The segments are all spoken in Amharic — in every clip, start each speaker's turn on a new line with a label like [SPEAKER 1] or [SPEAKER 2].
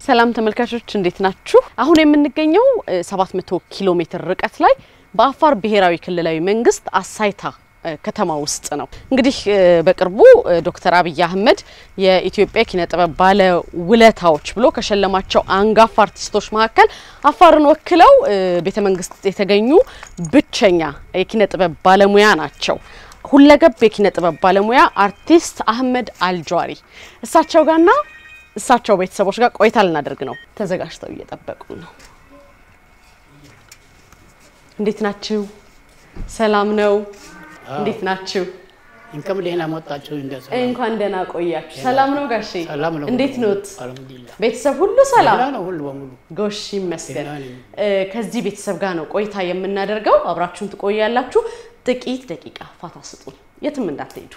[SPEAKER 1] ሰላም ተመልካቾች እንዴት ናችሁ? አሁን የምንገኘው 700 ኪሎ ሜትር ርቀት ላይ በአፋር ብሔራዊ ክልላዊ መንግስት አሳይታ ከተማ ውስጥ ነው። እንግዲህ በቅርቡ ዶክተር አብይ አህመድ የኢትዮጵያ ኪነ ጥበብ ባለ ውለታዎች ብሎ ከሸለማቸው አንጋፋ አርቲስቶች መካከል አፋርን ወክለው ቤተ መንግስት የተገኙ ብቸኛ የኪነ ጥበብ ባለሙያ ናቸው። ሁለገብ የኪነ ጥበብ ባለሙያ አርቲስት አህመድ አልጇሪ እሳቸው ጋርና እሳቸው ቤተሰቦች ጋር ቆይታ ልናደርግ ነው። ተዘጋጅተው እየጠበቁ ነው። እንዴት ናችሁ? ሰላም ነው? እንዴት ናችሁ?
[SPEAKER 2] እንከም ደህና መጣችሁ። እንደዛ
[SPEAKER 1] እንኳን ደህና ቆያችሁ። ሰላም ነው ጋሼ?
[SPEAKER 2] ሰላም ነው።
[SPEAKER 1] እንዴት ኖት?
[SPEAKER 2] አልሐምዱሊላህ
[SPEAKER 1] ቤተሰብ ሁሉ ሰላም
[SPEAKER 2] ደህና ነው ሁሉ በሙሉ።
[SPEAKER 1] ጎሽ ይመስገን።
[SPEAKER 2] ደህና ነኝ።
[SPEAKER 1] እ፣ ከዚህ ቤተሰብ ጋር ነው ቆይታ የምናደርገው። አብራችሁን ትቆያላችሁ። ጥቂት ደቂቃ ፋታ ስጡን፣ የትም እንዳትሄዱ።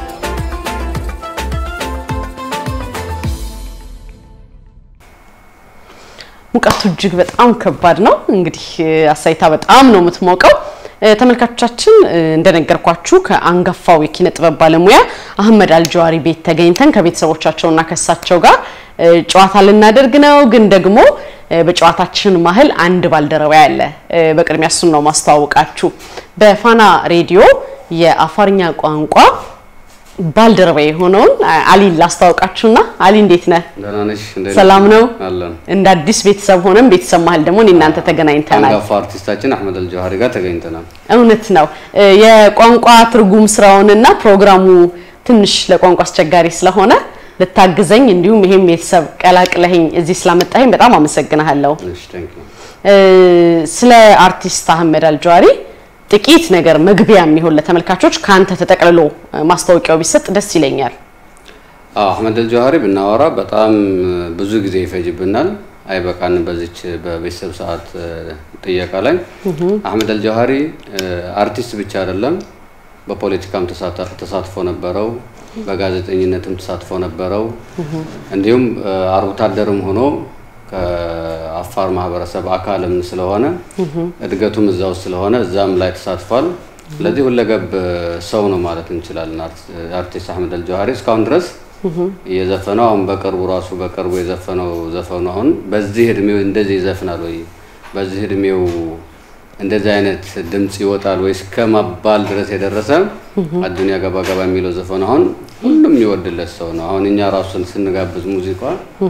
[SPEAKER 1] ሙቀቱ እጅግ በጣም ከባድ ነው። እንግዲህ አሳይታ በጣም ነው የምትሞቀው። እ፣ ተመልካቾቻችን እ፣ እንደነገርኳችሁ ከአንጋፋው የኪነ ጥበብ ባለሙያ አህመድ አልጀዋሪ ቤት ተገኝተን ከቤተሰቦቻቸውና ከእሳቸው ጋር እ፣ ጨዋታ ልናደርግ ነው። ግን ደግሞ እ፣ በጨዋታችን መሀል አንድ ባልደረባ ያለ እ፣ በቅድሚያ እሱን ነው ማስተዋወቃችሁ። በፋና ሬዲዮ የአፋርኛ ቋንቋ ባልደረባ የሆነውን አሊን ላስተዋውቃችሁና አሊ እንዴት ነህ?
[SPEAKER 3] ደህና ነሽ? እንዴት
[SPEAKER 1] ሰላም ነው?
[SPEAKER 3] አለን።
[SPEAKER 1] እንደ አዲስ ቤተሰብ ሆነን ቤተሰብ መሀል ደግሞ እኔ እናንተ ተገናኝተናል።
[SPEAKER 3] አንጋፋ አርቲስታችን አህመድ አልጀዋሪ ጋር ተገኝተናል።
[SPEAKER 1] እውነት ነው። እ፣ የቋንቋ ትርጉም ስራውንና ፕሮግራሙ ትንሽ ለቋንቋ አስቸጋሪ ስለሆነ ልታግዘኝ እንዲሁም ይሄም ቤተሰብ ቀላቅለኸኝ እዚህ ስላመጣኸኝ በጣም አመሰግናለሁ።
[SPEAKER 3] እሺ ቴንክ ዩ።
[SPEAKER 1] እ፣ ስለ አርቲስት አህመድ አልጀዋሪ ጥቂት ነገር መግቢያ የሚሆን ለተመልካቾች ከአንተ ተጠቅልሎ እ፣ ማስታወቂያው ቢሰጥ ደስ ይለኛል።
[SPEAKER 3] አዎ አህመድ አልጀዋሪ ብናወራ በጣም ብዙ ጊዜ ይፈጅብናል፣ አይበቃንም። በዚች በቤተሰብ ሰዓት እ፣ ጥየቃ ላይ አህመድ አልጀዋሪ እ፣ አርቲስት ብቻ አይደለም፣ በፖለቲካም ተሳታ- ተሳትፎ ነበረው፣ በጋዜጠኝነትም ተሳትፎ ነበረው። እንዲሁም እ፣ አርብቶ አደርም ሆኖ ከአፋር ማህበረሰብ አካልም ስለሆነ እድገቱም እዛው ስለሆነ እዛም ላይ ተሳትፏል። ስለዚህ ሁለገብ ሰው ነው ማለት እንችላለን። አርት- አርቲስት አህመድ አልጀዋሪ እስካሁን ድረስ እየዘፈነው አሁን በቅርቡ ራሱ በቅርቡ የዘፈነው ዘፈኑ አሁን በዚህ እድሜው እንደዚህ ይዘፍናል ወይ በዚህ እድሜው እንደዚህ አይነት ድምፅ ይወጣል ወይ እስከመባል ድረስ የደረሰ አዱኒያ ገባ ገባ የሚለው ዘፈኑ አሁን ሁሉም የሚወድለት ሰው ነው። አሁን እኛ ራሱን ስንጋብዝ ሙዚቃ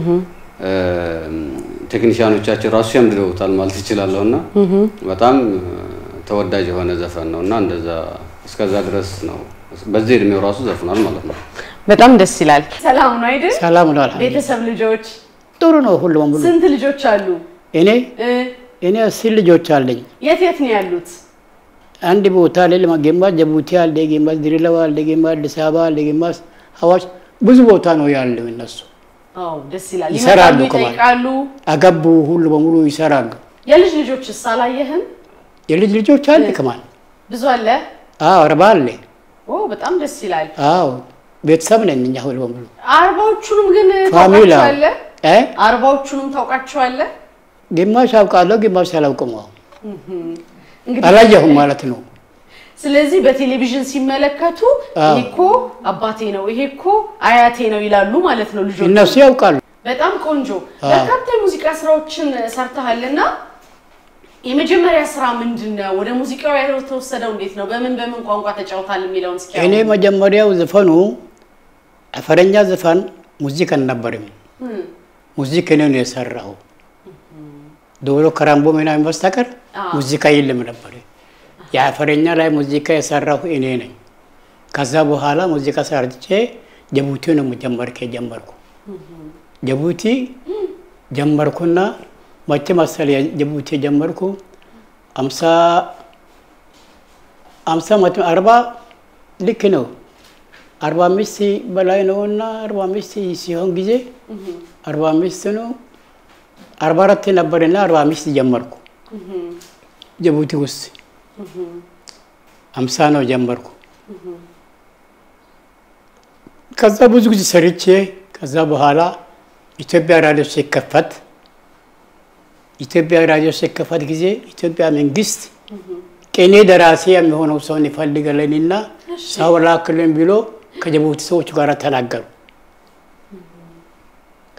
[SPEAKER 3] ቴክኒሽያኖቻችን ራሱ ሸምድደውታል ማለት ይችላለሁ እና በጣም ተወዳጅ የሆነ ዘፈን ነው እና እንደዛ እስከዛ ድረስ ነው በዚህ እድሜው ራሱ ዘፍኗል ማለት ነው።
[SPEAKER 1] በጣም ደስ ይላል። ሰላም ነው አይደል?
[SPEAKER 2] ሰላም ነው አልሐምዱሊላህ።
[SPEAKER 1] ቤተሰብ ልጆች
[SPEAKER 2] ጥሩ ነው ሁሉ በሙሉ።
[SPEAKER 1] ስንት ልጆች አሉ?
[SPEAKER 2] እኔ
[SPEAKER 1] እ፣
[SPEAKER 2] እኔ አስር ልጆች አለኝ።
[SPEAKER 1] የት የት ነው ያሉት?
[SPEAKER 2] አንድ ቦታ ላይ ለማገንባት ጅቡቲ አለ፣ ገንባት ድሬዳዋ አለ፣ ገንባት አዲስ አበባ አለ፣ ገንባት ሀዋሽ ብዙ ቦታ ነው ያለው። እነሱ
[SPEAKER 1] አዎ ደስ ይላል።
[SPEAKER 2] ይሰራሉ
[SPEAKER 1] ይመጣሉ፣
[SPEAKER 2] ከማለት።
[SPEAKER 1] ይጠይቃሉ።
[SPEAKER 2] አገቡ ሁሉ በሙሉ ይሰራሉ።
[SPEAKER 1] የልጅ ልጆችስ አላየህም?
[SPEAKER 2] የልጅ ልጆች አለ ከማል
[SPEAKER 1] ብዙ አለ።
[SPEAKER 2] አዎ አርባ አለ።
[SPEAKER 1] ኦ በጣም ደስ ይላል።
[SPEAKER 2] አዎ ቤተሰብ ነን እኛ ሁሉ በሙሉ
[SPEAKER 1] አርባዎቹንም ግን
[SPEAKER 2] ፋሚላ
[SPEAKER 1] ታውቃቸዋለህ?
[SPEAKER 2] እ
[SPEAKER 1] አርባዎቹንም ታውቃቸዋለህ?
[SPEAKER 2] ግማሽ አውቃለሁ፣ ግማሽ አላውቅም። አሁን
[SPEAKER 1] እንግዲህ
[SPEAKER 2] አላየሁም ማለት ነው።
[SPEAKER 1] ስለዚህ በቴሌቪዥን ሲመለከቱ
[SPEAKER 2] አዎ።
[SPEAKER 1] ይሄ እኮ አባቴ ነው፣ ይሄ እኮ አያቴ ነው ይላሉ ማለት ነው ልጆቹ።
[SPEAKER 2] እነሱ ያውቃሉ።
[SPEAKER 1] በጣም ቆንጆ
[SPEAKER 2] አዎ።
[SPEAKER 1] በርካታ የሙዚቃ ስራዎችን ሰርተሃልና የመጀመሪያ ስራ ምንድን ነው? ወደ ሙዚቃው የተወሰደው እንዴት ነው? በምን በምን ቋንቋ ተጫውታል የሚለውን እስኪ
[SPEAKER 2] እኔ
[SPEAKER 1] አሁን።
[SPEAKER 2] መጀመሪያው ዘፈኑ አፈረኛ ዘፈን ሙዚክ አልነበርም።
[SPEAKER 1] እም፣
[SPEAKER 2] ሙዚክ እኔ ነው የሰራው። ዶሮ ከራምቦ ምናምን በስተቀር
[SPEAKER 1] አዎ።
[SPEAKER 2] ሙዚቃ የለም ነበር። የአፈረኛ ላይ ሙዚቃ የሰራሁ እኔ ነኝ። ከዛ በኋላ ሙዚቃ ሰርቼ ጅቡቲ ነው ጀመርኬ ጀመርኩ። ጅቡቲ ጀመርኩና መቼ መሰል ጅቡቲ ጀመርኩ አምሳ አምሳ መቶ አርባ ልክ ነው አርባ አምስት በላይ ነው እና አርባ አምስት ሲሆን ጊዜ አርባ አምስት ነው አርባ አራት ነበርና አርባ አምስት ጀመርኩ ጅቡቲ ውስጥ አምሳ ነው ጀመርኩ። ከዛ ብዙ ጊዜ ሰርቼ ከዛ በኋላ ኢትዮጵያ ራዲዮ ሲከፈት ኢትዮጵያ ራዲዮ ሲከፈት ጊዜ ኢትዮጵያ መንግስት ቅኔ ደራሲ የሚሆነው ሰውን ይፈልገለንና ሰው ላክልን ብሎ ከጅቡቲ ሰዎች ጋር ተናገሩ።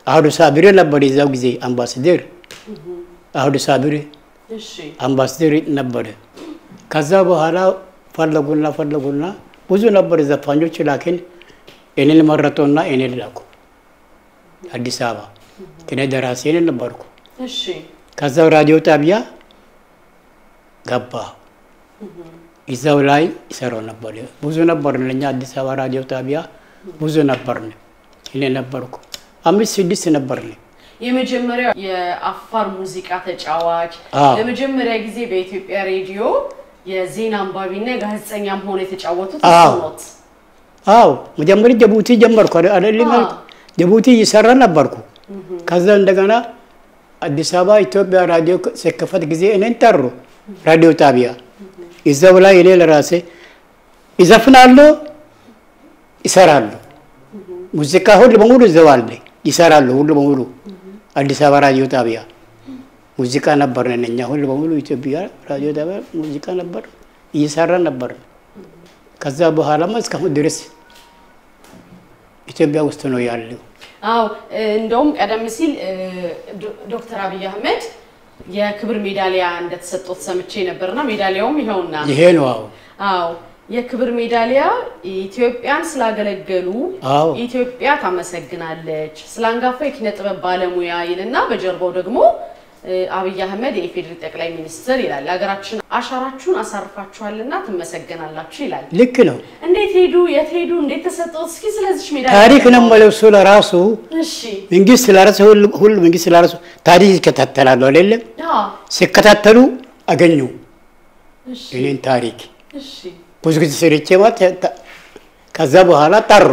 [SPEAKER 2] አህዱ ሳቢሬ ነበር የዛው ጊዜ አምባሳደር አህዱ ሳቢሬ
[SPEAKER 1] እሺ
[SPEAKER 2] አምባሳደር ነበረ። ከዛ በኋላ ፈለጉና ፈለጉና ብዙ ነበር ዘፋኞች፣ ላኪን እኔን መረጡና እኔን ላኩ አዲስ አበባ። እኔ ደራሲ እኔ ነበርኩ።
[SPEAKER 1] እሺ
[SPEAKER 2] ከዛው ራዲዮ ጣቢያ ገባ። እዛው ላይ ይሰራው ነበር። ብዙ ነበር እኛ አዲስ አበባ ራዲዮ ጣቢያ ብዙ ነበርን። እኔ ነበርኩ አምስት ስድስት ነበርን።
[SPEAKER 1] የመጀመሪያው የአፋር ሙዚቃ ተጫዋች
[SPEAKER 2] አዎ።
[SPEAKER 1] ለመጀመሪያ ጊዜ በኢትዮጵያ ሬዲዮ የዜና አንባቢና ጋዜጠኛም ሆኖ የተጫወቱት
[SPEAKER 2] አዎ።
[SPEAKER 1] እሱ ኖት።
[SPEAKER 2] አዎ መጀመሪያ ጅቡቲ ጀመርኩ አይደል?
[SPEAKER 1] አዎ።
[SPEAKER 2] ጅቡቲ እየሰራ ነበርኩ። ከዛ እንደገና አዲስ አበባ ኢትዮጵያ ራዲዮ ሲከፈት ጊዜ እኔን ጠሩ ራዲዮ ጣቢያ። እዛው ላይ እኔ ለራሴ ይዘፍናለሁ፣ ይሰራሉ። ሙዚቃ ሁሉ በሙሉ እዛው አለ፣ ይሰራሉ ሁሉ በሙሉ አዲስ አበባ ራዲዮ ጣቢያ ሙዚቃ ነበር እኛ ሁሉ በሙሉ ኢትዮጵያ ራዲዮ ጣቢያ ሙዚቃ ነበር እየሰራ ነበር። ከዛ በኋላማ እስካሁን ድረስ ኢትዮጵያ ውስጥ ነው ያለው።
[SPEAKER 1] አዎ እንደውም ቀደም ሲል እ፣ ዶ- ዶክተር አብይ አህመድ የክብር ሜዳሊያ እንደተሰጡት ሰምቼ ነበርና ሜዳሊያውም ይኸውና።
[SPEAKER 2] ይሄ ነው አሁን
[SPEAKER 1] አዎ የክብር ሜዳሊያ ኢትዮጵያን ስላገለገሉ
[SPEAKER 2] አዎ
[SPEAKER 1] ኢትዮጵያ ታመሰግናለች፣ ስለ አንጋፋ የኪነ ጥበብ ባለሙያ ይልና በጀርባው ደግሞ እ፣ አብይ አህመድ የኢፌዴሪ ጠቅላይ ሚኒስትር ይላል። ሀገራችን አሻራችሁን አሳርፋችኋልና ትመሰገናላችሁ ይላል።
[SPEAKER 2] ልክ ነው።
[SPEAKER 1] እንዴት ሄዱ? የት ሄዱ? እንዴት ተሰጠው? እስኪ ስለዚች ሜዳሊያ
[SPEAKER 2] ታሪክ ነው የምለው እሱ ለራሱ
[SPEAKER 1] እሺ
[SPEAKER 2] መንግስት ለራሱ ሁሉ ሁሉ መንግስት ለራሱ ታሪክ ይከታተላሉ አይደለም።
[SPEAKER 1] አዎ
[SPEAKER 2] ሲከታተሉ አገኙ
[SPEAKER 1] እሺ
[SPEAKER 2] እኔን ታሪክ
[SPEAKER 1] እሺ
[SPEAKER 2] ብዙ ጊዜ ስርቼ ማለት ተ- ከዛ በኋላ ጠሩ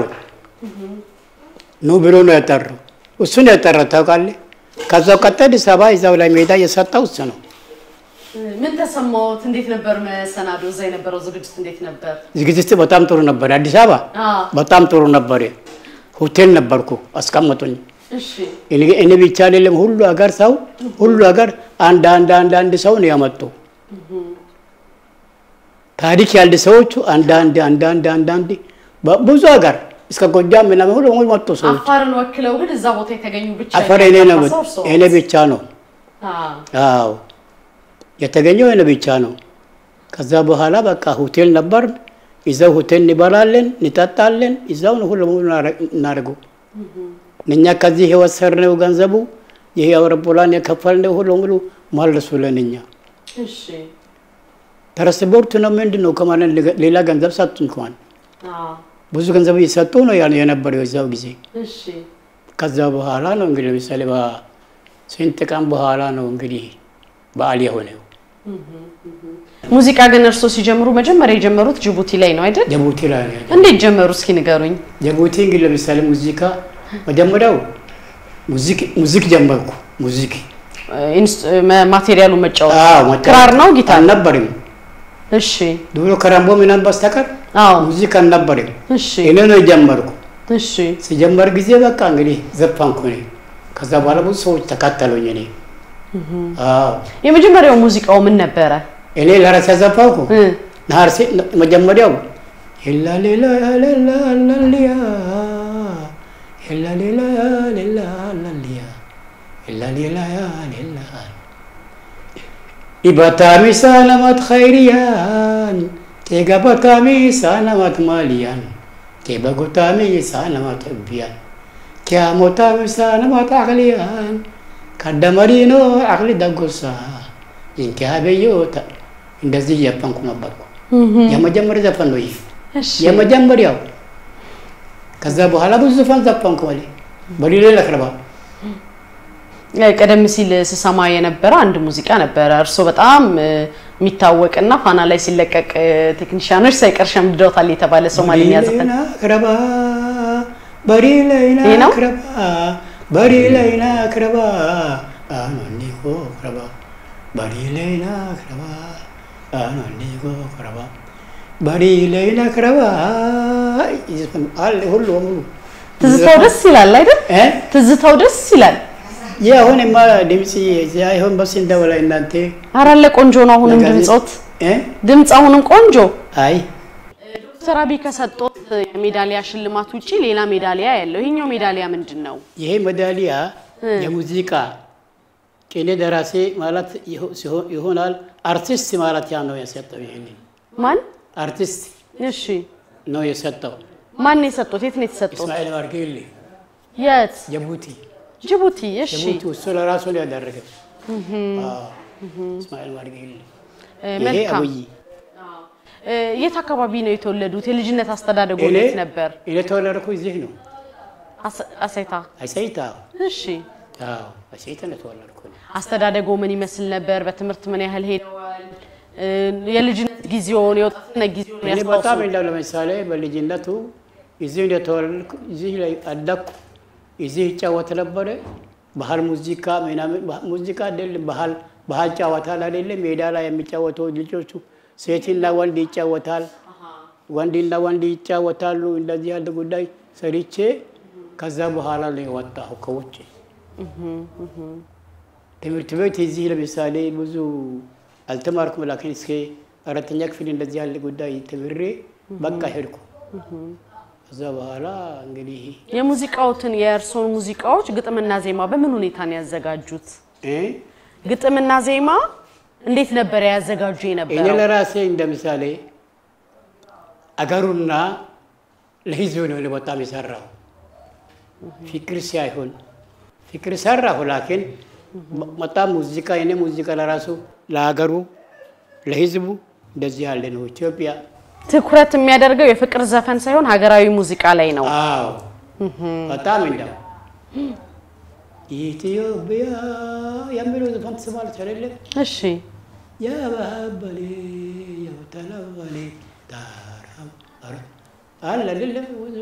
[SPEAKER 2] ኑ ብሎ ነው ያጠሩ። እሱ ነው ያጠራ ታውቃለህ። ከዛው ቀጠ አዲስ አበባ እዛው ላይ ሜዳ የሰጠው እሱ ነው።
[SPEAKER 1] ምን ተሰማዎት? እንዴት ነበር መሰናዶ? እዛ የነበረው ዝግጅት እንዴት ነበር?
[SPEAKER 2] ዝግጅት በጣም ጥሩ ነበር። አዲስ አበባ
[SPEAKER 1] አዎ
[SPEAKER 2] በጣም ጥሩ ነበር። ሆቴል ነበርኩ አስቀመጡኝ።
[SPEAKER 1] እሺ
[SPEAKER 2] እኔ እኔ ብቻ አይደለም ሁሉ ሀገር ሰው ሁሉ ሀገር አንድ አንድ አንድ አንድ ሰው ነው ያመጡ። ታሪክ ያለ ሰዎቹ አንድ አንድ አንድ አንድ አንድ አንድ ብዙ ሀገር እስከ ጎጃም ምናምን ሁሉ ሁሉ መጡ ሰዎች።
[SPEAKER 1] አፋርን ወክለው ግን እዛ ቦታ የተገኙ ብቻ
[SPEAKER 2] አፈር እኔ ነው
[SPEAKER 1] ሰው እርስዎ?
[SPEAKER 2] እኔ ብቻ ነው።
[SPEAKER 1] አዎ
[SPEAKER 2] አዎ የተገኘው እኔ ብቻ ነው። ከዛ በኋላ በቃ ሆቴል ነበር። እዛው ሆቴል እንበላለን፣ እንጠጣለን። እዛው ነው ሁሉ ሙሉ እናደርገው። እኛ ከዚህ የወሰድነው ገንዘቡ ይሄ አውሮፕላን የከፈልነው ሁሉ ሙሉ መልሱልን። እኛ
[SPEAKER 1] እሺ
[SPEAKER 2] ትራንስፖርት ነው ምንድን ነው ከማለት ሌላ ገንዘብ ሰጡን። እንኳን
[SPEAKER 1] አዎ
[SPEAKER 2] ብዙ ገንዘብ እየሰጡ ነው ያ- የነበረው የዛው ጊዜ።
[SPEAKER 1] እሺ
[SPEAKER 2] ከዛ በኋላ ነው እንግዲህ ለምሳሌ በስንት ቀን በኋላ ነው እንግዲህ በዓል የሆነው።
[SPEAKER 1] ሙዚቃ ግን እርስዎ ሲጀምሩ መጀመሪያ የጀመሩት ጅቡቲ ላይ ነው አይደል?
[SPEAKER 2] ጅቡቲ ላይ ነው ያለው።
[SPEAKER 1] እንዴት ጀመሩ? እስኪ ንገሩኝ።
[SPEAKER 2] ጅቡቲ እንግዲህ ለምሳሌ ሙዚቃ መጀመሪያው ሙዚክ ሙዚክ ጀመርኩ። ሙዚክ
[SPEAKER 1] ኢንስ- ማ- ማቴሪያሉን መጫወት
[SPEAKER 2] አዎ፣ መጫወት
[SPEAKER 1] ክራር ነው ጊታር?
[SPEAKER 2] አልነበረም።
[SPEAKER 1] እሺ
[SPEAKER 2] ድሮ ከራምቦ ምናምን በስተቀር
[SPEAKER 1] አዎ
[SPEAKER 2] ሙዚክ አልነበረም።
[SPEAKER 1] እሺ
[SPEAKER 2] እኔ ነው የጀመርኩ።
[SPEAKER 1] እሺ
[SPEAKER 2] ሲጀመር ጊዜ በቃ እንግዲህ ዘፋንኩ እኔ። ከዛ በኋላ ብዙ ሰዎች ተካተሉኝ። እኔ አዎ
[SPEAKER 1] የመጀመሪያው ሙዚቃው ምን ነበረ?
[SPEAKER 2] እኔ ለራሴ ዘፋንኩ።
[SPEAKER 1] እ
[SPEAKER 2] ናርሴ መጀመሪያው ሄላ ሌላ ሌላ ላሊያ ሄላ ሌላ ሌላ ላሊያ ሄላ ሌላ ሌላ ኢባታሚ ሳለማት ኸይሪያን ቴጋባታሚ ሳለማት ማሊያን ቴበጎታሚ ሳለማት እብያን ኪያሞታሚ ሳለማት አቅሊያን ካደመሪኖ አቅሊ ደጎሳ ይንኪያበዮታ እንደዚህ እያፈንኩ ነበርኩ። የመጀመሪያ ዘፈን ነው ይህ
[SPEAKER 1] እሺ
[SPEAKER 2] የመጀመሪያው። ከዛ በኋላ ብዙ ዘፈን ዘፈንኩ። ወሌ በሌላ ለክረባ
[SPEAKER 1] ቀደም ሲል ስሰማ የነበረ አንድ ሙዚቃ ነበረ። እርስዎ በጣም እ፣ የሚታወቅና ፋና ላይ ሲለቀቅ እ፣ ቴክኒሽያኖች ሳይቀር ሸምድደውታል የተባለ ሶማሊኛ ዘፈን
[SPEAKER 2] ክረባ በሪለይና
[SPEAKER 1] ይህ ነው?
[SPEAKER 2] ክረባ በሪለይና ክረባ አኖኒኮ ክረባ በሪለይና ክረባ አኖኒኮ ክረባ በሪለይና ክረባ አለ ሁሉ በሙሉ
[SPEAKER 1] ትዝታው ደስ ይላል አይደል?
[SPEAKER 2] እ?
[SPEAKER 1] ትዝታው ደስ ይላል።
[SPEAKER 2] ይህ አሁንማ ድምፅ አይሆን በስ እንደበላይ እናንተ
[SPEAKER 1] አራለ ቆንጆ ነው። አሁንም
[SPEAKER 2] ለጋዜጣ-
[SPEAKER 1] ድምጾት
[SPEAKER 2] እ?
[SPEAKER 1] ድምፅ አሁንም ቆንጆ
[SPEAKER 2] አይ
[SPEAKER 1] ዶክተር ዶክተር አብይ ከሰጡት የሜዳሊያ ሽልማት ውጪ ሌላ ሜዳሊያ ያለው ይሄኛው ሜዳሊያ ምንድን ነው?
[SPEAKER 2] ይሄ ሜዳሊያ የሙዚቃ ቅኔ ደራሲ ማለት ይሆ- ሲሆ- ይሆናል። አርቲስት ማለት ያ ነው የሰጠው። ይሄንን
[SPEAKER 1] ማን?
[SPEAKER 2] አርቲስት
[SPEAKER 1] እሺ
[SPEAKER 2] ነው የሰጠው።
[SPEAKER 1] ማን ነው የሰጡት? የት ነው የተሰጡት?
[SPEAKER 2] እስማኤል ማርጌሌ
[SPEAKER 1] የት?
[SPEAKER 2] ጅቡቲ
[SPEAKER 1] ጅቡቲ። እሺ
[SPEAKER 2] ጅቡቲ እሱ ለራሱ ነው ያደረገው። አዎ፣ እስማኤል ማርጌሌ
[SPEAKER 1] እ፣
[SPEAKER 2] ይሄ
[SPEAKER 1] መልካም
[SPEAKER 2] አብይ
[SPEAKER 1] እ፣ የት አካባቢ ነው የተወለዱት? የልጅነት አስተዳደጎ
[SPEAKER 2] እኔ
[SPEAKER 1] የት ነበር?
[SPEAKER 2] እኔ ተወለድኩ እዚህ ነው
[SPEAKER 1] አስ- አሳይታ።
[SPEAKER 2] አሰይታ።
[SPEAKER 1] እሺ
[SPEAKER 2] አዎ አሰይታ ነው የተወለድኩ ነው።
[SPEAKER 1] አስተዳደጎ ምን ይመስል ነበር? በትምህርት ምን ያህል ሄደዋል? እ፣ የልጅነት ጊዜውን የወጣትነት ጊዜውን
[SPEAKER 2] እኔ በጣም
[SPEAKER 1] ያስታውሱ?
[SPEAKER 2] እንደው ለምሳሌ በልጅነቱ እዚህ እንደተወለድኩ እዚህ ላይ አደግኩ። እዚህ ይጫወት ነበረ። ባህል ሙዚቃ ምናምን ባህ- ሙዚቃ አይደለም ባህል ባህል ጨዋታል አይደለም። ሜዳ ላይ የሚጫወተው ልጆቹ ሴትና ወንድ ይጫወታል፣ ወንድና ወንድ ይጫወታሉ። እንደዚህ ያለ ጉዳይ ሰርቼ ከዛ በኋላ ነው የወጣሁ ከውጭ ትምህርት ቤት እዚህ ለምሳሌ ብዙ አልተማርኩም። ላኪን እስከ አራተኛ ክፍል እንደዚህ ያለ ጉዳይ ተምሬ በቃ ሄድኩ። ከዛ በኋላ እንግዲህ
[SPEAKER 1] የሙዚቃዎትን የእርሶን ሙዚቃዎች ግጥምና ዜማ በምን ሁኔታ ነው ያዘጋጁት?
[SPEAKER 2] እ
[SPEAKER 1] ግጥምና ዜማ እንዴት ነበር ያዘጋጁ
[SPEAKER 2] እኔ
[SPEAKER 1] የነበረው?
[SPEAKER 2] ለራሴ እንደ ምሳሌ አገሩና ለህዝብ ነው እኔ በጣም የሰራው ፍቅር ሳይሆን ፍቅር ሰራሁ። ላኪን በጣም ሙዚቃ የኔ ሙዚቃ ለራሱ ለሀገሩ ለህዝቡ እንደዚህ ያለ ነው። ኢትዮጵያ
[SPEAKER 1] ትኩረት የሚያደርገው የፍቅር ዘፈን ሳይሆን ሀገራዊ ሙዚቃ ላይ ነው።
[SPEAKER 2] አዎ በጣም እንደው ኢትዮጵያ የሚለው ዘፈን ትስማለች አይደለም?
[SPEAKER 1] እሺ
[SPEAKER 2] ያባበሌ ያውተለበሌ ታራም አረ- አለ አይደለም? ብዙ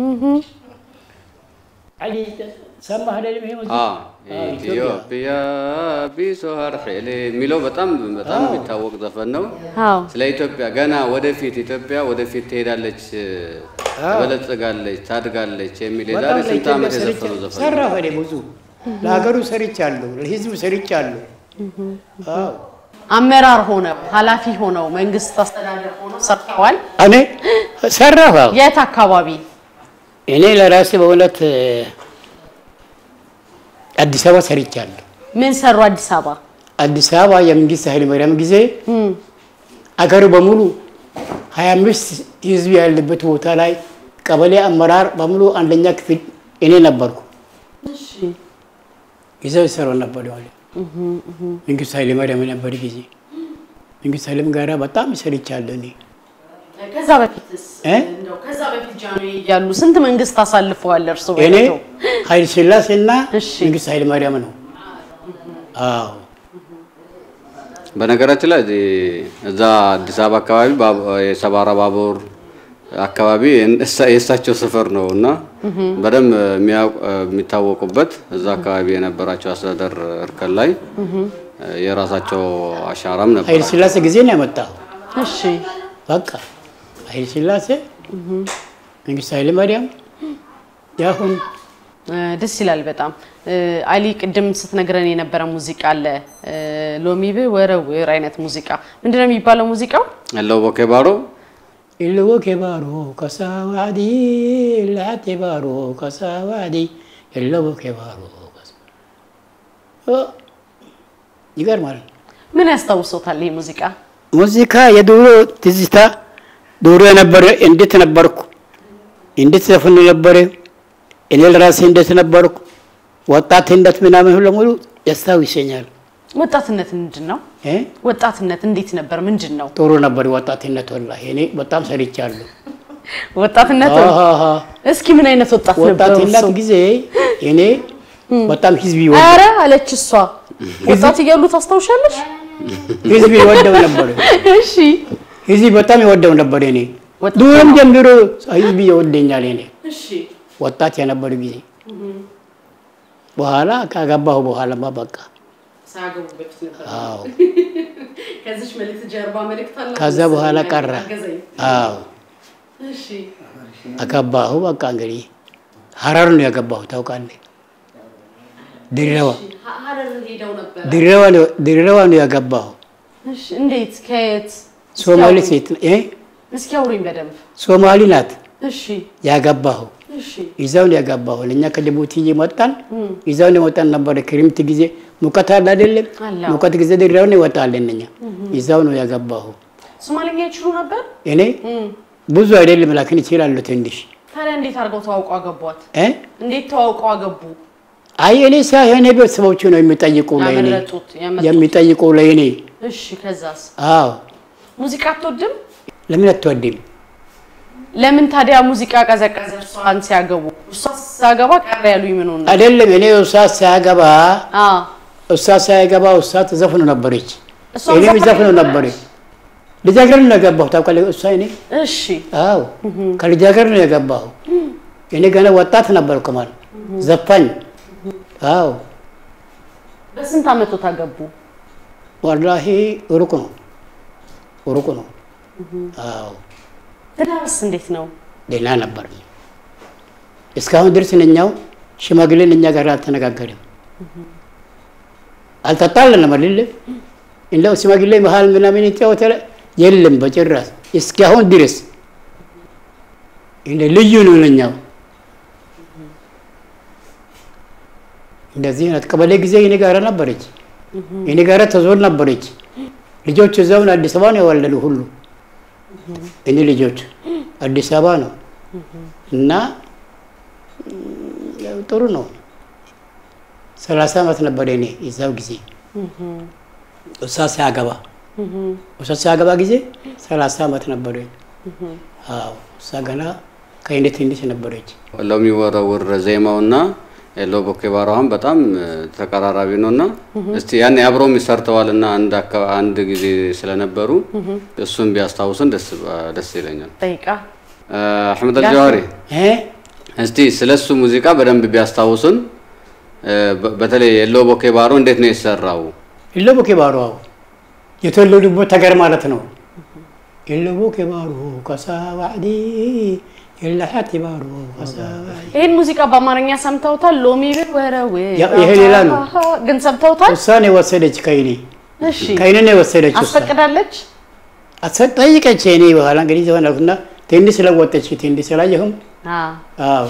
[SPEAKER 2] አሊ ሰማህ አይደለም? ይሄ ሙዚቃ?
[SPEAKER 3] አዎ፣
[SPEAKER 2] አዎ፣
[SPEAKER 3] ኢትዮጵያ ቢሶሃር ሄሌ የሚለው በጣም በጣም የሚታወቅ ዘፈን ነው።
[SPEAKER 1] አዎ
[SPEAKER 3] ስለ ኢትዮጵያ ገና ወደፊት ኢትዮጵያ ወደፊት ትሄዳለች፣ ትበለጽጋለች፣ ታድጋለች የሚል የዛሬ
[SPEAKER 2] በጣም
[SPEAKER 3] ስንት
[SPEAKER 2] ለኢትዮጵያ
[SPEAKER 3] ዓመት
[SPEAKER 2] ሰርቻ-
[SPEAKER 3] የዘፈኑ ዘፈን ነው።
[SPEAKER 2] ሰራሁ እኔ ብዙ ለሀገሩ ሰርቻለሁ፣ ለህዝቡ ሰርቻለሁ። አዎ
[SPEAKER 1] አመራር ሆነው ኃላፊ ሆነው መንግስት አስተዳደር ሆነው ሰርተዋል።
[SPEAKER 2] እኔ ሰራሁ። አዎ
[SPEAKER 1] የት አካባቢ?
[SPEAKER 2] እኔ ለራሴ በእውነት አዲስ አበባ ሰርቻለሁ።
[SPEAKER 1] ምን ሰሩ አዲስ አበባ?
[SPEAKER 2] አዲስ አበባ የመንግስት ኃይለማርያም ጊዜ አገሩ በሙሉ ሀያ አምስት ህዝብ ያለበት ቦታ ላይ ቀበሌ አመራር በሙሉ አንደኛ ክፍል እኔ ነበርኩ። ይዘው ይሰሩ ነበር ዋለ መንግስት ኃይለማርያም ነበር ጊዜ መንግስት ኃይለም ጋራ በጣም ሰርቻለሁ እኔ
[SPEAKER 1] ከዛ በፊትስ
[SPEAKER 2] እ?
[SPEAKER 1] እንደው ከዛ በፊት ጃንሆይ እያሉ ስንት መንግስት አሳልፈዋል እርሱ?
[SPEAKER 2] እኔ ኃይለ ሥላሴና
[SPEAKER 1] እሺ።
[SPEAKER 2] መንግስት ኃይለማርያም ነው። አዎ
[SPEAKER 3] በነገራችን ላይ እዚህ እዛ አዲስ አበባ አካባቢ ባቡ- የሰባራ ባቡር አካባቢ እሳ- የእሳቸው ሰፈር ነው እና በደንብ የሚያውቅ- የሚታወቁበት እዛ አካባቢ የነበራቸው አስተዳደር እርከን ላይ የራሳቸው አሻራም ነበር።
[SPEAKER 2] ኃይለ ሥላሴ ጊዜ ነው ያመጣው።
[SPEAKER 1] እሺ
[SPEAKER 2] በቃ ኃይለ ሥላሴ መንግስት ኃይለማርያም ያሁን
[SPEAKER 1] እ፣ ደስ ይላል በጣም እ፣ አሊ ቅድም ስትነግረን የነበረ ሙዚቃ አለ እ፣ ሎሚ ብወረውር አይነት ሙዚቃ ምንድነው የሚባለው ሙዚቃው?
[SPEAKER 3] ያለው ቦኬ ባሮ
[SPEAKER 2] ኢልዎ ኬባሮ ከሳዋዲ ላቴ ባሮ ከሳዋዲ ኢልዎ ኬባሮ ይገርማል።
[SPEAKER 1] ምን ያስታውሶታል ይህ ሙዚቃ?
[SPEAKER 2] ሙዚቃ የድሮ ትዝታ ድሮ የነበረ እንዴት ነበርኩ፣ እንዴት ዘፍኑ ነበረ፣ እኔ ለራሴ እንዴት ነበርኩ፣ ወጣትነት ምናምን ሁሉ ሙሉ ያስታውሰኛል።
[SPEAKER 1] ወጣትነት ምንድን ነው?
[SPEAKER 2] እ?
[SPEAKER 1] ወጣትነት እንዴት ነበር? ምንድን ነው
[SPEAKER 2] ጥሩ ነበር ወጣትነት። ወላሂ እኔ በጣም ሰርቻለሁ።
[SPEAKER 1] ወጣትነት?
[SPEAKER 2] አሃሃ።
[SPEAKER 1] እስኪ ምን አይነት ወጣት ነበር?
[SPEAKER 2] ወጣትነት ጊዜ እኔ በጣም ህዝብ ይወድ
[SPEAKER 1] አረ አለች እሷ። ወጣት እያሉ ታስታውሻለሽ?
[SPEAKER 2] ህዝብ ይወደው ነበር።
[SPEAKER 1] እሺ
[SPEAKER 2] ህዝብ በጣም ይወደው ነበር። እኔ
[SPEAKER 1] ወጣት
[SPEAKER 2] ድሮም ጀምሮ ህዝብ ይወደኛል። እኔ
[SPEAKER 1] እሺ
[SPEAKER 2] ወጣት የነበሩ ጊዜ በኋላ ካገባሁ በኋላማ በቃ
[SPEAKER 1] ሳያገቡ በፊት ነበር።
[SPEAKER 2] አዎ
[SPEAKER 1] ከዚች መልእክት ጀርባ መልእክት አለ።
[SPEAKER 2] ከዛ በኋላ ቀረ።
[SPEAKER 1] አገዘኝ።
[SPEAKER 2] አዎ
[SPEAKER 1] እሺ
[SPEAKER 2] አገባሁ። በቃ እንግዲህ ሀረር ነው ያገባሁ። ታውቃለህ? ድሬዳዋ
[SPEAKER 1] ሀረር ሄደው ነበር።
[SPEAKER 2] ድሬዳዋ ነው ድሬዳዋ ነው ያገባሁ።
[SPEAKER 1] እሺ እንዴት? ከየት?
[SPEAKER 2] ሶማሌ ሴት እ
[SPEAKER 1] እስኪ አውሩኝ በደንብ።
[SPEAKER 2] ሶማሊ ናት
[SPEAKER 1] እሺ
[SPEAKER 2] ያገባሁ
[SPEAKER 1] እሺ
[SPEAKER 2] ይዘውን ያገባሁ እኛ ከጅቡቲ እየመጣን ይዘውን የወጣን ነበረ። ክሪምት ጊዜ ሙቀት አለ አይደለም?
[SPEAKER 1] አለ።
[SPEAKER 2] ሙቀት ጊዜ ድረውን ይወጣለን እኛ ይዛው ነው ያገባሁ።
[SPEAKER 1] ሶማሊኛ ይችሉ ነበር?
[SPEAKER 2] እኔ ብዙ አይደለም ላኪን ይችላሉ ትንሽ
[SPEAKER 1] ታዲያ እንዴት አድርገው ተዋውቀው አገቧት?
[SPEAKER 2] እ
[SPEAKER 1] እንዴት ተዋውቀው አገቡ?
[SPEAKER 2] አይ እኔ ሳይሆን ቤተሰቦቹ ነው የሚጠይቁ ለእኔ
[SPEAKER 1] ያመለጡት ያመጡት።
[SPEAKER 2] የሚጠይቁ ለእኔ።
[SPEAKER 1] እሺ ከዛስ?
[SPEAKER 2] አዎ
[SPEAKER 1] ሙዚቃ አትወድም?
[SPEAKER 2] ለምን አትወድም?
[SPEAKER 1] ለምን ታዲያ ሙዚቃ ቀዘቀዘ? እሷን ሲያገቡ እሷ ሳገባ ቀረ ያሉኝ ምን ሆነ?
[SPEAKER 2] አይደለም እኔ እሷ ሳያገባ
[SPEAKER 1] አዎ
[SPEAKER 2] እሷ ሳያገባ እሷ ትዘፍኑ ነበረች፣
[SPEAKER 1] እሷም
[SPEAKER 2] እኔም
[SPEAKER 1] ዘፋኝ
[SPEAKER 2] ዘፍኑ
[SPEAKER 1] ነበረች?
[SPEAKER 2] ነበረ። ልጃገረድ ነው የገባሁ ታውቃለህ? እሷ እኔ
[SPEAKER 1] እሺ
[SPEAKER 2] አዎ ከልጃገረድ ነው የገባሁ። እኔ ገና ወጣት ነበርኩ ማለት ዘፋኝ። አዎ
[SPEAKER 1] በስንት አመቶ ታገቡ?
[SPEAKER 2] ወላሂ ሩቅ ነው ሩቅ ነው። አዎ
[SPEAKER 1] ትዳርስ እንዴት ነው?
[SPEAKER 2] ደህና ነበር። እስካሁን ድረስ እኛው ሽማግሌን እኛ ጋር አልተነጋገርም፣ አልተጣለንም አይደለ? እንደው ሽማግሌ መሀል ምናምን ይጫወታል የለም በጭራሽ እስካሁን ድረስ እንደ ልዩ ነው ለኛው። እንደዚህ ናት። ቀበሌ ጊዜ እኔ ጋር ነበረች፣ እኔ ጋር ተዞር ነበረች። ልጆች እዛውን አዲስ አበባ ነው የወለዱ ሁሉ እኔ ልጆች አዲስ አበባ ነው እና ያው ጥሩ ነው። ሰላሳ ዓመት ነበር እኔ የዛው ጊዜ እሷ ሲያገባ እሷ ሲያገባ ጊዜ ሰላሳ ዓመት ነበር። አዎ እሷ ገና ከእኔ ትንሽ ነበረች።
[SPEAKER 3] ለሚወረውር ዜማውና ሎ ቦኬባራዋን በጣም ተቀራራቢ ነው እና እስቲ ያን አብረውም ሰርተዋል እና አንድ አካ- አንድ ጊዜ ስለነበሩ እሱን ቢያስታውሱን ደስ ደስ ይለኛል።
[SPEAKER 1] ጠይቃ
[SPEAKER 3] አሕመድ አልጀዋሪ
[SPEAKER 2] እ
[SPEAKER 3] እስቲ ስለ እሱ ሙዚቃ በደንብ ቢያስታውሱን። በ- በተለይ የሎ ቦኬባሮ እንዴት ነው የተሰራው?
[SPEAKER 2] ኢሎቦ ኬባሮ አዎ የተወለዱበት ሀገር ማለት ነው። ኢሎቦ ኬባሮ ከሳ ዋዕዲ የላሓት ባሮ ከሳ ዋዕዲ
[SPEAKER 1] ይህን ሙዚቃ በአማርኛ ሰምተውታል? ሎሚ ብል ወረው
[SPEAKER 2] ያ- ይሄ ሌላ ነው።
[SPEAKER 1] ግን ሰምተውታል?
[SPEAKER 2] እሷን የወሰደች ከይኔ
[SPEAKER 1] እሺ
[SPEAKER 2] ከይኔ ነው የወሰደች እሷ
[SPEAKER 1] አስፈቅዳለች?
[SPEAKER 2] አሰ- ጠይቀች። እኔ በኋላ እንግዲህ ዘሆናልና ትንሽ ስለወጠች ትንሽ ስላየሁም
[SPEAKER 1] አዎ
[SPEAKER 2] አዎ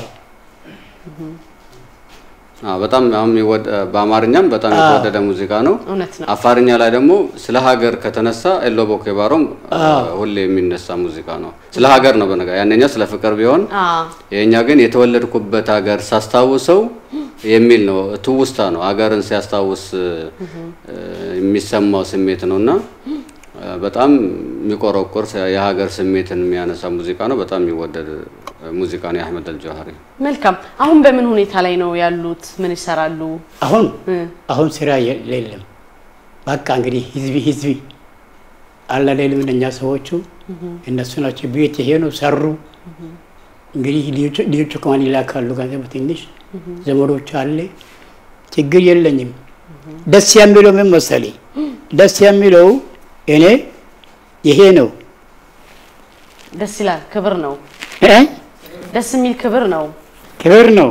[SPEAKER 3] አዎ፣ በጣም አሁን የሚወደ- በአማርኛም በጣም
[SPEAKER 2] አዎ።
[SPEAKER 3] የተወደደ ሙዚቃ ነው።
[SPEAKER 1] እውነት ነው።
[SPEAKER 3] አፋርኛ ላይ ደግሞ ስለ ሀገር ከተነሳ ኤሎ ቦኬባሮም ሁሌ የሚነሳ ሙዚቃ ነው። ስለ ሀገር ነው በነገ ያንኛው ስለ ፍቅር ቢሆን
[SPEAKER 1] አዎ
[SPEAKER 3] የእኛ ግን የተወለድኩበት ሀገር ሳስታውሰው የሚል ነው። ትውስታ ነው። ሀገርን ሲያስታውስ እ፣ የሚሰማው ስሜት ነው እና እ፣ በጣም የሚቆረቆር የሀገር ስሜትን የሚያነሳ ሙዚቃ ነው። በጣም የሚወደድ ሙዚቃ ነው የአሕመድ አልጀዋህሪ።
[SPEAKER 1] መልካም። አሁን በምን ሁኔታ ላይ ነው ያሉት? ምን ይሰራሉ?
[SPEAKER 2] አሁን
[SPEAKER 1] እ፣
[SPEAKER 2] አሁን ስራ የ- የለም። በቃ እንግዲህ ህዝቢ ህዝቢ አላለልም እኛ ሰዎቹ እነሱ ናቸው ቤት የሄኑ ሰሩ። እንግዲህ ልጆቹ- ልጆቹ ከማን ይላካሉ ገንዘብ ትንሽ ዘመዶች አለ ችግር የለኝም። ደስ የሚለው ምን መሰለኝ ደስ የሚለው እኔ ይሄ ነው
[SPEAKER 1] ደስ ይላል። ክብር ነው።
[SPEAKER 2] እ?
[SPEAKER 1] ደስ የሚል ክብር ነው።
[SPEAKER 2] ክብር ነው።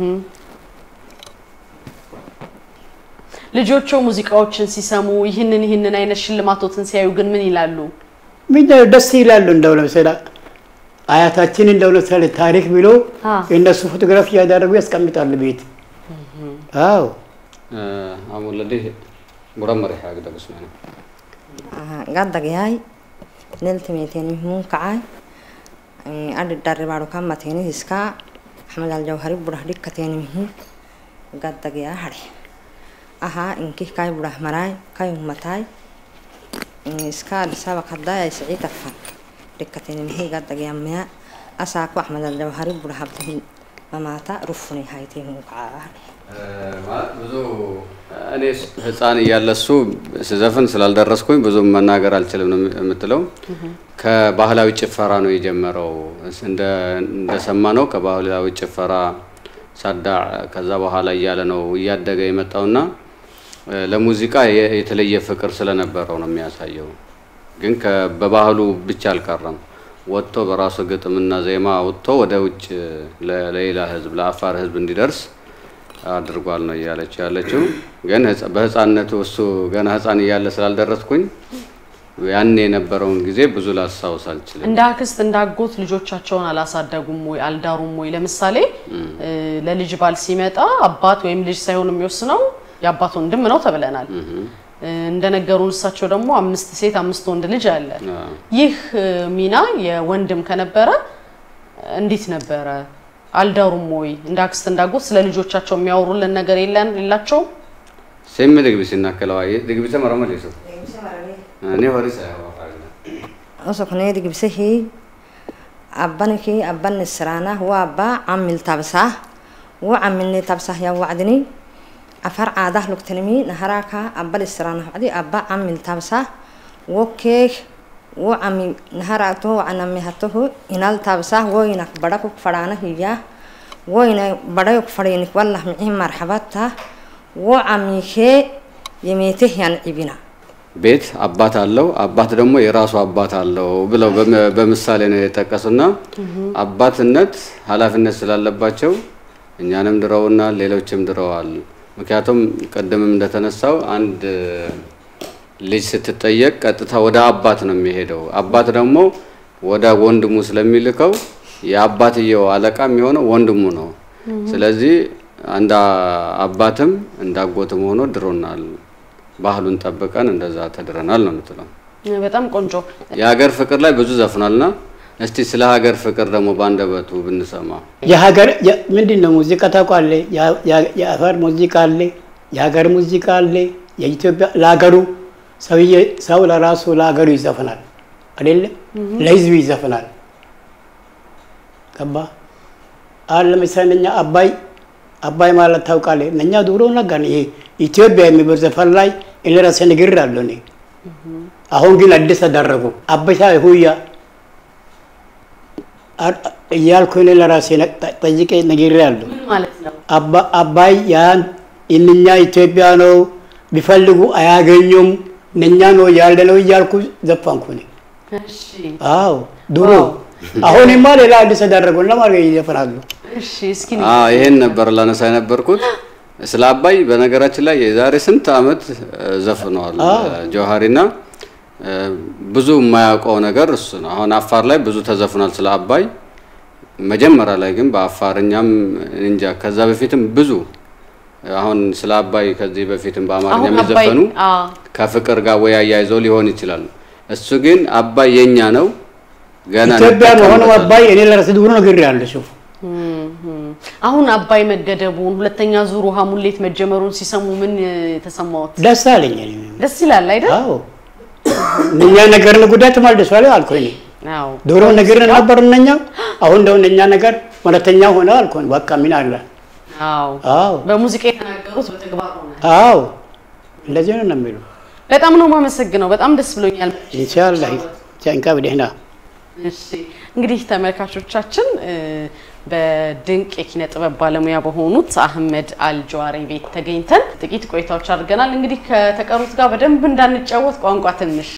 [SPEAKER 1] ልጆቹ ሙዚቃዎችን ሲሰሙ ይህንን ይህንን አይነት ሽልማቶትን ሲያዩ ግን ምን ይላሉ?
[SPEAKER 2] ምንድን ነው ደስ ይላሉ። እንደው ለምሳሌ አያታችን እንደው ለምሳሌ ታሪክ ብሎ
[SPEAKER 1] አ
[SPEAKER 2] እነሱ ፎቶግራፍ እያደረጉ ያስቀምጣሉ ቤት። አዎ
[SPEAKER 3] አሙለዲ ሙረመር ያግደ ብስማነ
[SPEAKER 4] gaddagyahay neltimeeteni hun kacay adhi dharibaro kamateni hiska axmed aljawhari burah dhikkateni mihu gaddagyaa hare aha inkih kai burah maray kai ummatay iska adhisaba kadayay siciitafan dhikkateni mihi gaddagyaamaya asaaku axmed aljawhari burah abdihin mamaata rufuni hayti hun kacaa hare
[SPEAKER 3] ማለት ብዙ እኔ ህፃን እያለ እሱ ስዘፍን ስላልደረስኩኝ ብዙ መናገር አልችልም ነው የምትለው። ከባህላዊ ጭፈራ ነው የጀመረው። እንደ- እንደሰማ ነው ከባህላዊ ጭፈራ ሳዳዕ፣ ከዛ በኋላ እያለ ነው እያደገ የመጣውና እ፣ ለሙዚቃ የ- የተለየ ፍቅር ስለነበረው ነው የሚያሳየው። ግን ከ- በባህሉ ብቻ አልቀረም። ወጥቶ በራሱ ግጥምና ዜማ ወጥቶ ወደ ውጭ ለ- ለሌላ ህዝብ ለአፋር ህዝብ እንዲደርስ አድርጓል ነው እያለች ያለችው። ግን ህፃ- በህፃንነቱ እሱ ገና ህፃን እያለ ስላልደረስኩኝ ያን የነበረውን ጊዜ ብዙ ላስታውስ አልችልም።
[SPEAKER 1] እንደ አክስት እንደ አጎት ልጆቻቸውን አላሳደጉም ወይ አልዳሩም ወይ? ለምሳሌ እ፣ ለልጅ ባል ሲመጣ አባት ወይም ልጅ ሳይሆን የሚወስነው የአባት ወንድም ነው ተብለናል። እ፣ እንደነገሩን እሳቸው ደግሞ አምስት ሴት አምስት ወንድ ልጅ አለ።
[SPEAKER 3] አዎ።
[SPEAKER 1] ይህ እ፣ ሚና የወንድም ከነበረ እንዴት ነበረ? አልዳሩም ወይ? እንደ አክስት እንደ አጎት ስለ ልጆቻቸው የሚያወሩልን ነገር የለን የላቸውም?
[SPEAKER 3] ሴም ድግቢ ሲናከለዋየ ድግቢ ተመረመል ይሱ እኔ ሆሪ ሳይሆን
[SPEAKER 4] usuknee digibsihii abbanikii abban israana wa abba camil tabsah wa camilni tabsah ya wacdini afar caadah lugtanimi naharaka abbal israana wacdi abba camil tabsah wokeeg wo cami naharaato wacanamihatohu inal tabsah woyinak badhakuk fadhaana hiya woyina badhayuk fadhiinik wallah micii marxabata wo camikee yemeeteh yan cibina
[SPEAKER 3] ቤት አባት አለው፣ አባት ደግሞ የራሱ አባት አለው ብለው በም- በምሳሌ ነው የጠቀሱና አባትነት ኃላፊነት ስላለባቸው እኛንም ድረውናል፣ ሌሎችም ድረዋል። ምክንያቱም ቅድምም እንደተነሳው አንድ ልጅ ስትጠየቅ ቀጥታ ወደ አባት ነው የሚሄደው። አባት ደግሞ ወደ ወንድሙ ስለሚልከው የአባትየው አለቃ የሚሆነው ወንድሙ ነው። ስለዚህ እንደ አባትም እንደ አጎትም ሆኖ ድሮናል። ባህሉን ጠብቀን እንደዛ ተድረናል ነው የምትለው።
[SPEAKER 1] በጣም ቆንጆ
[SPEAKER 3] የሀገር ፍቅር ላይ ብዙ ዘፍኗልና እስቲ ስለ ሀገር ፍቅር ደግሞ በአንደበቱ ብንሰማ።
[SPEAKER 2] የሀገር የ- ምንድን ነው ሙዚቃ ታውቃለህ? ያ- ያ- የአፈር ሙዚቃ አለ፣ የሀገር ሙዚቃ አለ። የኢትዮጵያ ለሀገሩ ሰውዬ ሰው ለራሱ ለሀገሩ ይዘፍናል አይደለም? ለህዝቡ ይዘፍናል። ገባ አሁን ለምሳሌ እኛ አባይ አባይ ማለት ታውቃለህ? እኛ ድሮ ነገር ይሄ ኢትዮጵያ የሚለው ዘፈን ላይ እኔ ራሴ ነግሬያለሁ እኔ። አሁን ግን አዲስ ተደረጉ አበሻ ሁያ አ- እያልኩ እኔ ለራሴ ነ- ጠ- ጠይቄ ነግሬያለሁ።
[SPEAKER 1] ምን ማለት ነው?
[SPEAKER 2] አባ- አባይ ያን እነኛ ኢትዮጵያ ነው ቢፈልጉ አያገኙም እነኛ ነው ያለ ነው እያልኩ ዘፋንኩ እኔ።
[SPEAKER 1] እሺ
[SPEAKER 2] አዎ ድሮ
[SPEAKER 1] ዋው።
[SPEAKER 2] አሁንማ ሌላ አዲስ ተደረጉ ለማድረግ ይዘፍናሉ።
[SPEAKER 1] እሺ እስኪ
[SPEAKER 3] አዎ ይሄን ነበር ላነሳ የነበርኩት። ስለ አባይ በነገራችን ላይ የዛሬ ስንት ዓመት እ፣ ዘፍነዋል
[SPEAKER 2] አዎ።
[SPEAKER 3] ጀውሃሪና እ፣ ብዙ የማያውቀው ነገር እሱ ነው። አሁን አፋር ላይ ብዙ ተዘፍኗል ስለ አባይ። መጀመሪያ ላይ ግን በአፋርኛም እንጃ ከዛ በፊትም ብዙ አሁን ስለ አባይ ከዚህ በፊትም በአማርኛ
[SPEAKER 1] አሁን አባይ
[SPEAKER 3] የሚዘፈኑ
[SPEAKER 1] አ
[SPEAKER 3] ከፍቅር ጋር ወይ አያይዘው ሊሆን ይችላል። እሱ ግን አባይ የኛ ነው ገና
[SPEAKER 2] ኢትዮጵያ መሆኑ
[SPEAKER 3] እንጠቀምበታለን።
[SPEAKER 2] አባይ እኔ ለራሴ ድሮ ነግሬያለሁ። ሹፍ
[SPEAKER 1] እም፣ እም። አሁን አባይ መገደቡን ሁለተኛ ዙር ውሃ ሙሌት መጀመሩን ሲሰሙ ምን እ፣ ተሰማዎት?
[SPEAKER 2] ደስ አለኝ። እኔ።
[SPEAKER 1] ደስ ይላል አይደል?
[SPEAKER 2] አዎ እነኛ ነገር ጉዳይ ተመልሷል አልኩ እኔ።
[SPEAKER 1] አዎ
[SPEAKER 2] ድሮ ነገር ነበር እነኛ፣ አሁን ደግሞ እነኛ ነገር ሁለተኛ ሆነ አልኩኝ። በቃ ምን አለ?
[SPEAKER 1] አዎ
[SPEAKER 2] አዎ
[SPEAKER 1] በሙዚቃ የተናገሩት በተግባር ሆነ።
[SPEAKER 2] አዎ እንደዚህ ነው ነው የሚሉ
[SPEAKER 1] በጣም ነው የማመሰግነው። በጣም ደስ ብሎኛል።
[SPEAKER 2] ኢንሻአላህ ቻንካ በደህና
[SPEAKER 1] እሺ እንግዲህ ተመልካቾቻችን እ፣ በድንቅ የኪነ ጥበብ ባለሙያ በሆኑት አህመድ አልጀዋሪ ቤት ተገኝተን ጥቂት ቆይታዎች አድርገናል። እንግዲህ ከተቀሩት ጋር በደንብ እንዳንጫወት ቋንቋ ትንሽ